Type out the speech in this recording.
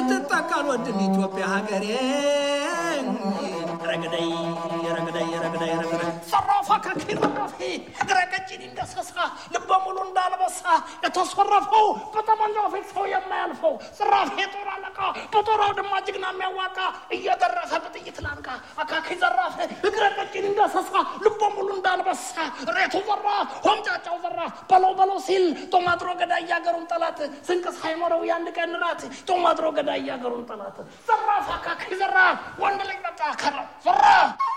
ስትጠቀል ወድን ኢትዮጵያ ሀገሬ ረግደይ ረግደይ ረግደይ ረግደይ ዘራፋ ከኪ ዘራፊ እግረ ቀጭን እንደሰሳ ልበ ሙሉ እንዳልበሳ የተሰረፈው በጠመንጃው ፊት ሰው የማያልፈው ዘራፊ የጦር አለቃ በጦር አውድማ ጀግና የሚያዋቃ እየደረሰ በጥይት ላንቃ አካኪ ዘራፍ እግረ ቀጭን እንደሰሳ ልበ ሙሉ እንዳልበሳ ሬቱ ዘራ ሆምጫጫው ዘራ በለው በለው ሲል ጦማጥሮ ገዳይ ያገሩን ጠላት ስንቅ ሳይኖረው የአንድ ቀን ራት ጦማጥሮ ገዳይ ያገሩን ጠላት ዘራፍ አካኪ ዘራፍ ወንድ ልጅ በቃ ከራ ዘራፍ